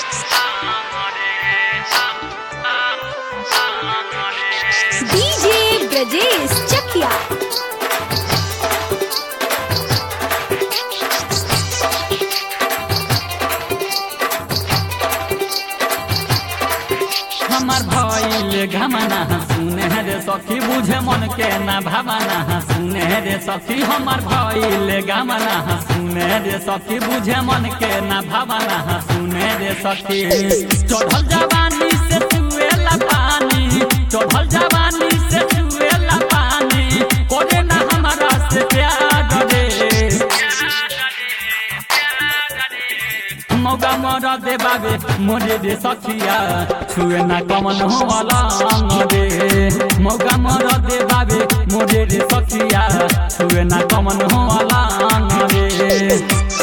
DJ Brajesh Chakia. हमार भइल घमना सुने रे सखी बुझे मन के ना भावना सुने रे सखी हमार भइल घमना सुने रे सखी बुझे मन के ना भावना सुने रे सखी चढ़ल जवानी से चुएला पानी चढ़ल जवानी से चुएला पानी कोरे ना हमारा से प्यार रे मौका मर दे बाबे मोरे दे सखिया छुए ना कमन हो वाला रे मौका मर दे बाबे मोरे दे सखिया छुए ना कमन हो वाला रे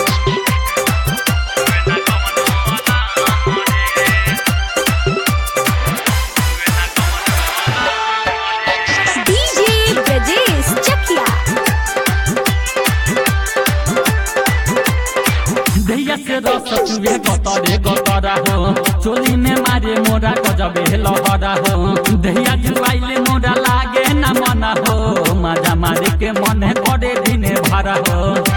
DJ Brajesh Chakia. दैया से रस चुए गतरे गतरा हो चोली में मारे मोरा गजबे लहरा हो दैया जुआइले मोरा लागे ना मना हो मजा मारे के मन करे दिने भरा हो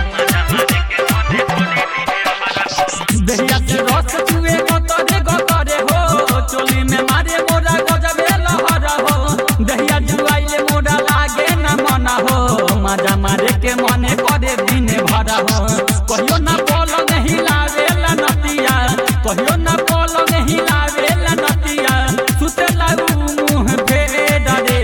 दैया से रस चुए गतरे गतरे हो चोली में मारे मोरा गजबे लहरा हो दैया जुआइले मोरा लागे ना मना हो मजा मारे के मन करे दिने भरा हो कहियो ना पलंग हिलावेला नतिया कहियो ना पलंग हिलावेला नतिया सुतेला उ मुंह फेर रे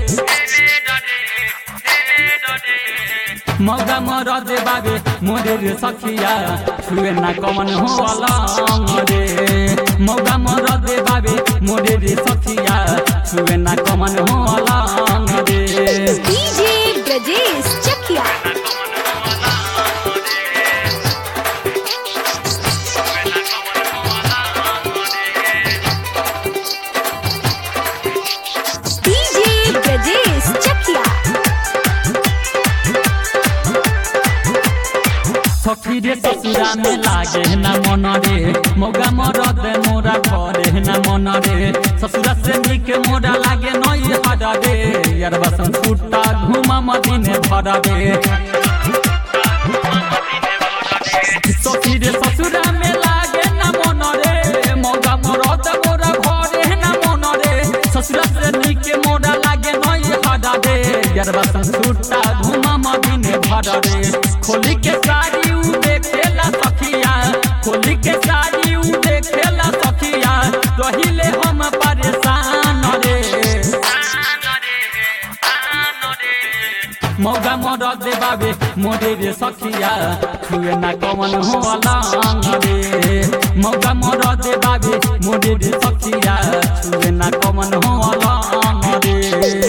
मौका मर दे बाबे मोरे रे सखिया छुए ना कमन हो अलंग रे मौका मर दे बाबे मोरे रे सखिया छुए ना कमन हो अलंग रे DJ Brajesh Chakia. DJ Brajesh Chakia. सखी रे ससुरा में लागे ना मन रे मौगा मरद मोरा घरे ना मन रे ससुरा से निक मोरा लागे नई हरा रे यार बसन छुट्टा घुमा मदीने भरा रे सखी रे ससुरा में लागे ना मन रे मौगा मरद मोरा घरे ना मन रे ससुरा से निक मोरा लागे नई हरा रे यार बसन छुट्टा घुमा मदीने भरा रे खोली के साड़ी उ देखेला सखिया खोली के साड़ी उ देखेला सखिया रहिले हम परेशान रे मौगा मर दे बाबे मोरे रे सखिया छुए ना कमन हो अलंग रे मौगा मर दे बाबे मोरे रे सखिया छुए ना कमन हो अलंग रे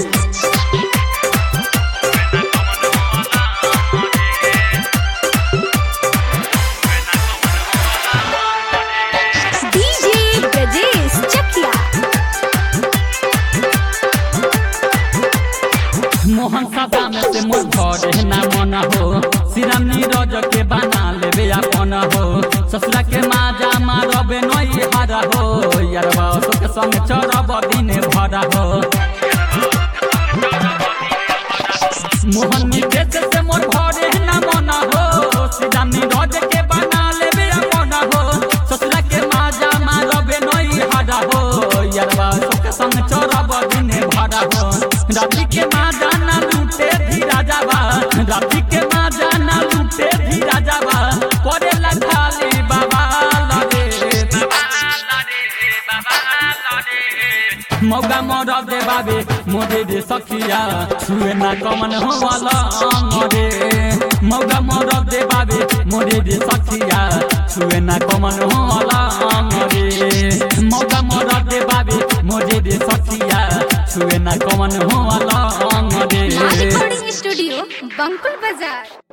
DJ Brajesh Chakia. मोहन सदा में से मोर घरे ना मन हो श्रीराम नीरज के बना लेबे अपन हो ससुरा के माजा मारबे नई हरा हो यारवा के संग चरब दिने भरा हो मोहन निकेश से मोर घरे ना मन हो श्रीराम नीरज के बना लेबे अपन हो ससुरा के माजा मारबे नई हरा हो यारवा के संग चरब दिने भरा हो राती के माजा ना लूटे धीरा जावा राती के माजा ना लूटे धीरा जावा करेला खाली बाबा लगे मौका मर दे बाबे मोरे दे सखिया छुए ना कमन हो अलंग रे मौका मर दे बाबे मोरे दे सखिया छुए ना कमन हो अलंग रे मौका मर दे बाबे मोरे दे सखिया छुए ना कमन हो अलंग रे Recording Studio, Bankul Bazaar.